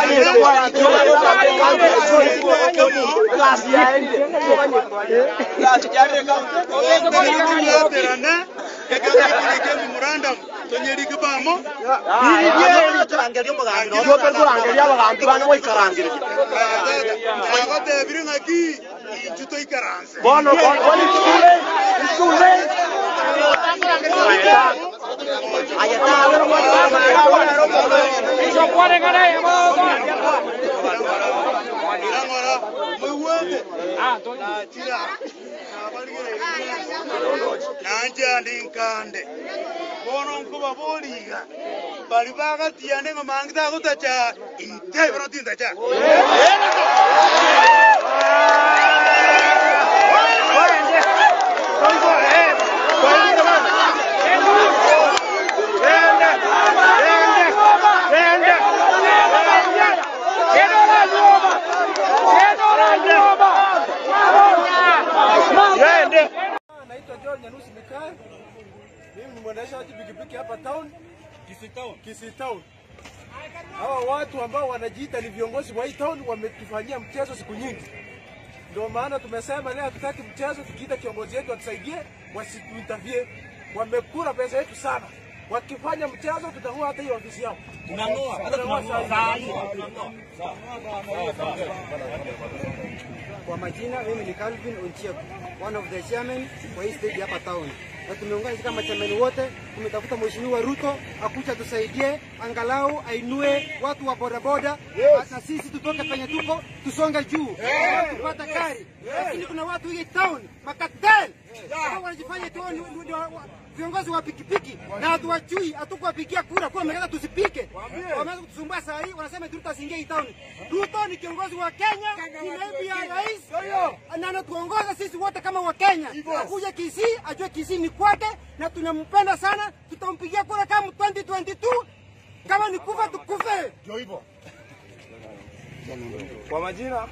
Terana, ekaka kulike memorandum tonyerike bamo agotebire ng'aki inchu toikaranse irang'ora mwewete natira nabarigere nanje andi nkande bono nkuba boriga bari bagatiane ng'omangi tagutacha intebero tintacha Naitwa John Nyanusi Mikae. Mimi ni mwendeshaji pikipiki hapa town, Kisii town. Kisii town. Hawa watu ambao wanajiita ni viongozi wa hii town wametufanyia mchezo siku nyingi. Ndio maana tumesema leo hatutaki mchezo, tukiita kiongozi wetu atusaidie, wasituintavie. Wamekula pesa yetu sana. Wakifanya mchezo tutang'oa hata hiyo ofisi yao. Tunang'oa, hata tunang'oa saa hii. Kwa majina mimi ni Calvin Onchieko, one of the chairman wa hii stage hapa town. Na tumeungana sisi kama chairman wote, tumetafuta Mheshimiwa Ruto akuja tusaidie, angalau ainue watu wa bodaboda na sisi tutoke penye tuko tusonge juu tupata gari. Lakini kuna watu hii town makatel hao wanajifanya tu ni- ni- ni wa- wa- viongozi wa pikipiki na hatuwajui, hatukuwapigia kura kwa wamekata tusipike. Wameanza kutusumbua saa hii, wanasema eti Ruto asiingie hii town. Ruto ni kiongozi wa Kenya, ni naibu ya rais na anatuongoza sisi wote kama wa Kenya. Akuja Kisii, ajue Kisii ni kwake na tunampenda sana, tutampigia kura kama 2022 kama ni kufa tukufe. Kwa majina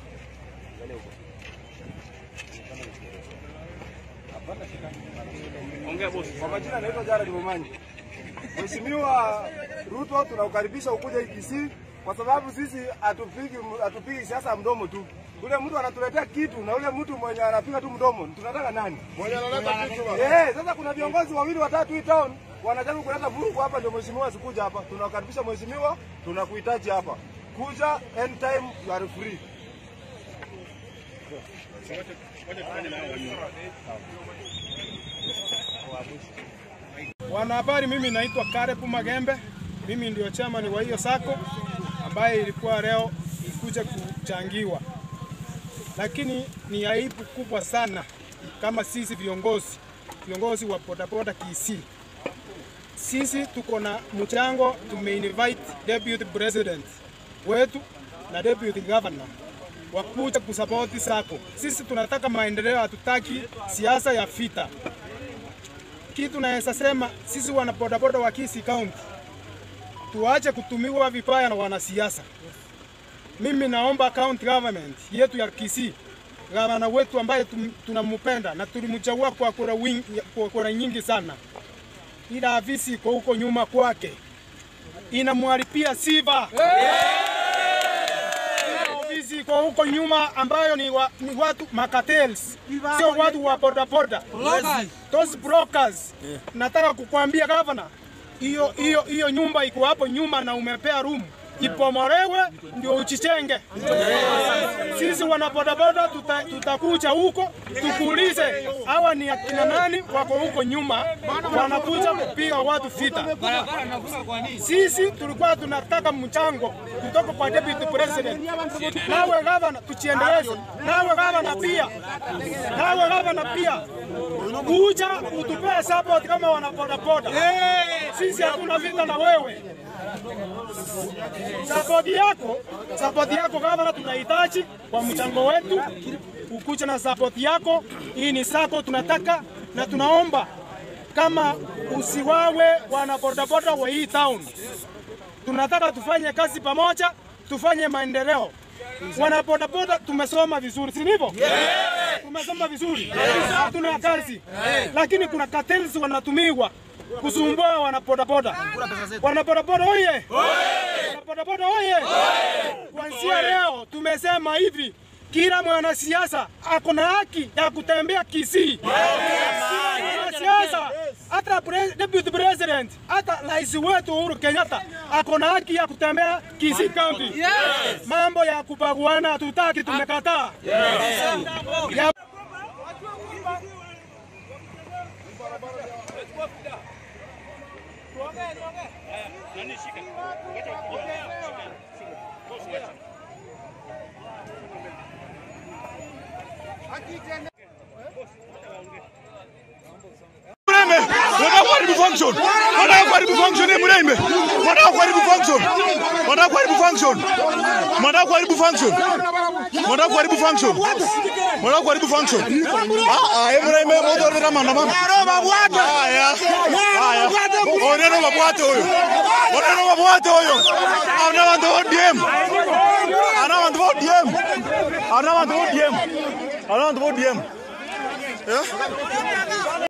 Kwa majina naitwa Jared Momanyi. Mheshimiwa Ruto, tunaukaribisha ukuje Kisii kwa sababu sisi hatupigi hatupigi siasa ya mdomo tu. Ule mtu anatuletea kitu na ule mtu mwenye anapiga tu mdomo, tunataka nani? Mwenye analeta kitu. Eh, sasa kuna viongozi wawili watatu hii town wanajaribu kuleta vurugu hapa, ndio mheshimiwa asikuja hapa. Tunakaribisha mheshimiwa, tunakuhitaji hapa. Kuja anytime you are free. Wanahabari, mimi naitwa Karepu Magembe, mimi ndio chairman wa hiyo sako ambaye ilikuwa leo ikuja kuchangiwa, lakini ni aibu kubwa sana kama sisi viongozi viongozi wa bodaboda Kisii, sisi tuko na mchango, tumeinvite deputy president wetu na deputy governor wakuja kusapoti sako. Sisi tunataka maendeleo, hatutaki siasa ya vita kitu naweza sema sisi wana bodaboda wa Kisii County tuache kutumiwa vibaya na wanasiasa. Mimi naomba county government yetu ya Kisii, gavana wetu ambaye tum- tunampenda na tulimchagua kwa kura, wingi, kwa kura nyingi sana, ila afisi iko huko nyuma kwake inamwharibia sifa ofisi iko huko nyuma ambayo ni, wa, ni watu makatels, sio watu wa bodaboda those brokers. Nataka kukwambia gavana, hiyo hiyo hiyo nyumba iko hapo nyuma na umepea room ipomorewe ndio uchichenge. Sisi wana bodaboda tuta- tutakuja huko tukuulize hawa ni akina nani wako huko nyuma wanakuja kupiga watu vita. Sisi tulikuwa tunataka mchango kutoka kwa deputy president. Nawe gavana, tuchiendeleze. Nawe gavana pia, nawe gavana pia kuja utupee support kama wana bodaboda. Sisi hatuna vita na wewe. Sapoti yako, sapoti yako gavana, tunahitaji kwa mchango wetu, ukuja na sapoti yako. Hii ni sako tunataka na tunaomba kama usiwawe wana bodaboda wa hii town. Tunataka tufanye kazi pamoja, tufanye maendeleo. Wana bodaboda tumesoma vizuri, si ndivyo? Tumesoma vizuri, hatuna kazi, lakini kuna cartels wanatumiwa kusumbua wana bodaboda. Wana bodaboda oye! Wana bodaboda oye! Kuanzia leo tumesema hivi, kila mwanasiasa ako na haki ya kutembea Kisii. Kila mwanasiasa hata pre- deputy president, hata rais wetu Uhuru Kenyatta ako na haki ya kutembea Kisii County. Mambo ya kubaguana hatutaki, tumekataa. Ya- Mrembe, wanataka kuharibu function. Wanataka kuharibu function eh, Mrembe. Wanataka kuharibu function. Wanataka kuharibu function. Wanataka kuharibu function. Wanataka kuharibu function. Wanataka kuharibu function. Ah, ah, eh, Mrembe, moto ndio maandamano. Haya. Haya. Oneno mabwate huyo. Oneno mabwate huyo. Ana wantu wa ODM. Ana wantu wa ODM. Ana wantu wa ODM. Ana wantu wa ODM. Eh?